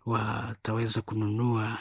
wataweza kununua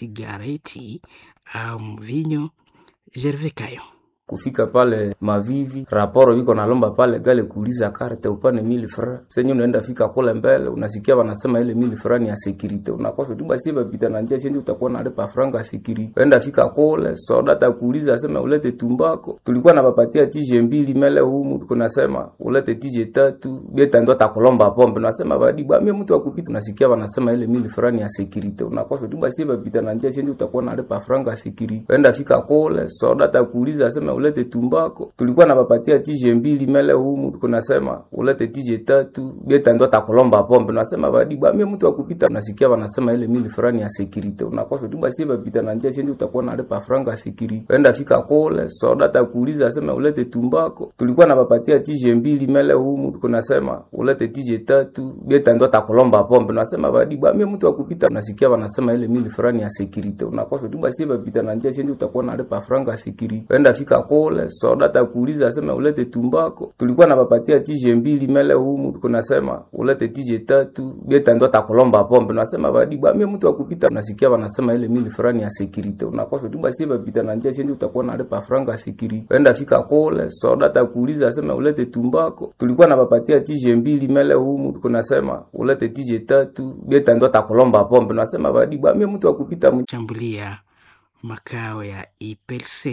sigareti au mvinyo. Gervais Kayo kufika pale Mavivi raporo iko nalomba pale gale kuuliza karte upane mili fra senye unaenda fika kule mbele unasikia wanasema ile mili fra ni ya security unakosa tu basi bapita na njia shenje utakuwa nalipa franga security uenda fika kule soda takuuliza asema ulete tumbako tulikuwa napapatia tije mbili mele humu kunasema ulete tije tatu beta ndo takulomba pombe nasema badi bamie mtu akupita unasikia wanasema ile mili fra ni ya security unakosa tu basi bapita na njia shenje utakuwa nalipa franga security uenda fika kule soda takuuliza asema ulete tumbako tulikuwa napapatia tije mbili mele humu kunasema ulete tije tatu beta ndo takulomba pombe nasema badi bamie mtu akupita unasikia wanasema ile mili fulani ya security unakosa tu basi bapita na njia shenje utakuwa nalipa franga security uenda fika kule soda takuuliza asema ulete tumbako tulikuwa napapatia tije mbili mele humu kunasema ulete tije tatu beta ndo takulomba pombe nasema badi bamie mtu akupita unasikia wanasema ile mili fulani ya security unakosa tu basi bapita na njia shenje utakuwa nalipa franga security uenda fika kule soda takuuliza asema ulete tumbako tulikuwa napapatia tije mbili mele humu kunasema ulete tije tatu beta ndo takulomba pombe nasema badi bamie mtu akupita unasikia wanasema ile mili fulani ya security unakosa tu basi bapita na njia shenje utakuwa nalipa franga security uenda fika kule soda takuuliza asema ulete tumbako tulikuwa napapatia tije mbili mele humu kunasema ulete tije tatu beta ndo takulomba pombe nasema badi bamie mtu akupita chambulia makao ya IPLC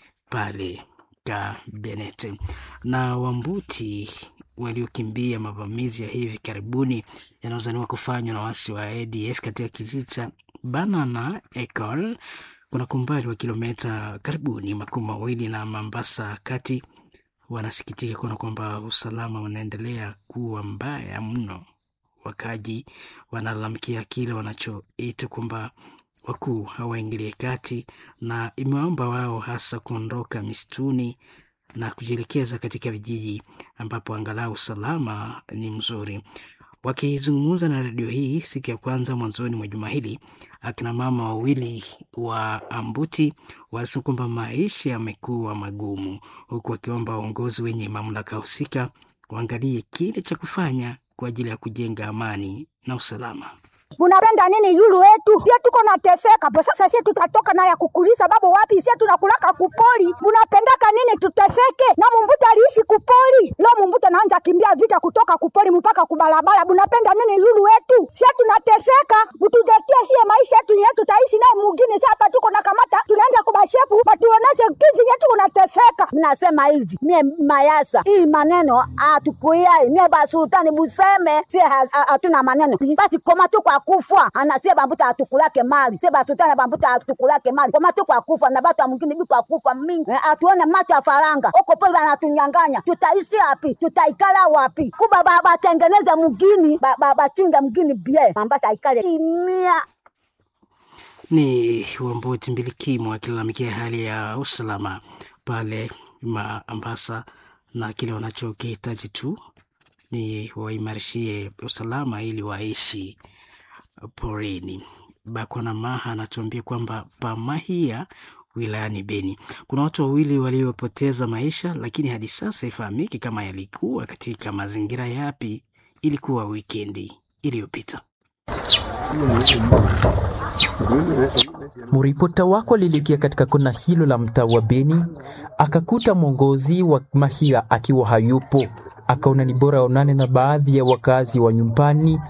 pale Kabenete na Wambuti waliokimbia mavamizi ya hivi karibuni yanayozaniwa kufanywa na wasi wa ADF katika kijiji cha Banana Ecole kuna kumbali wa kilomita karibuni makumi mawili na Mambasa kati, wanasikitika kuona kwamba usalama unaendelea kuwa mbaya mno. Wakaji wanalalamikia kile wanachoita kwamba wakuu hawaingilie kati na imewaomba wao hasa kuondoka misituni na kujielekeza katika vijiji ambapo angalau usalama ni mzuri. Wakizungumza na redio hii siku ya kwanza mwanzoni mwa juma hili, akina mama wawili wa Ambuti walisema kwamba maisha yamekuwa magumu, huku wakiomba uongozi wenye mamlaka husika waangalie kile cha kufanya kwa ajili ya kujenga amani na usalama. Munapenda nini yulu wetu? Sie tuko nateseka po sasa, sie tutatoka na ya kukuliza babu wapi? Sie tunakulaka kupoli. Munapendaka nini tuteseke? Na mumbuta aliishi kupoli, leo mumbuta naanza kimbia vita kutoka kupoli mpaka kubalabala. Munapenda nini yulu wetu? Sie tunateseka, mututetie sie maisha yetu yetu tutaishi naye mugini. Sasa hapa tuko na kamata, tunaenda kubashepu batuoneshe kizi yetu unateseka. Mnasema hivi mie mayasa hii maneno atukuyai mie basultani buseme sie hatuna maneno basi koma tu kwa kufa anasie bambuta atukulake mali sie basultani bambuta atukulake mali koma tu kwa kufa na batu mwingine bi kwa kufa mingi eh, atuone macho ya faranga oko pole banatunyanganya tutaishi wapi tutaikala wapi kuba ba- batengeneze mugini bachunge ba, ba mgini bie mambasa aikale kimia ni Wambuti Mbilikimo akilalamikia hali ya usalama pale Mombasa na kile wanachokihitaji tu ni waimarishie usalama ili waishi porini. Bakwana Maha anatuambia kwamba Pamahia wilayani Beni kuna watu wawili waliopoteza maisha, lakini hadi sasa ifahamiki kama yalikuwa katika mazingira yapi. Ilikuwa wikendi iliyopita. Mripota wako alielekea katika kona hilo la mtaa wa Beni, akakuta mwongozi wa Mahia akiwa hayupo. Akaona ni bora aonane na baadhi ya wakazi wa nyumbani,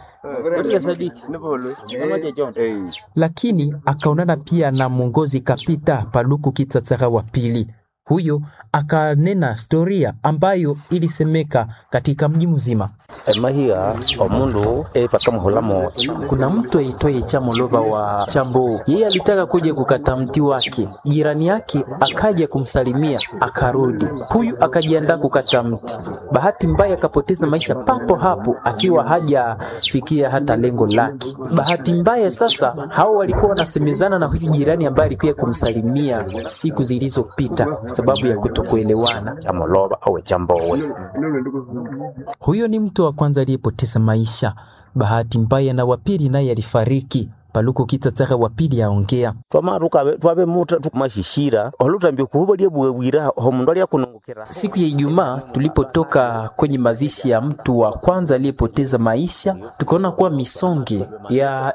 lakini akaonana pia na mwongozi Kapita Paluku Kitsatsaga wa pili. Huyo akanena storia ambayo ilisemeka katika mji mzima. Mahia omundu epakamuhulamo Kuna mtu aitwaye Chamoloba wa Chambo, yeye alitaka kuja kukata mti wake, jirani yake akaja kumsalimia akarudi. Huyu akajiandaa kukata mti, bahati mbaya akapoteza maisha papo hapo, akiwa hajafikia hata lengo lake. Bahati mbaya sasa, hao walikuwa wanasemezana na huyu jirani ambaye alikuja kumsalimia siku zilizopita, sababu ya kutokuelewana. chamoloba awe chambowe Huyo ni mtu wa kwanza aliyepoteza maisha. Bahati mbaya na wapili naye alifariki. Paluku Kitsatsaga wa pili aongea. twamaruka twabe muta tukumashishira olutambia kuhuba lyebwewira homundu alyakunongokera Siku ya Ijumaa tulipotoka kwenye mazishi ya mtu wa kwanza aliyepoteza maisha, tukaona kuwa misonge ya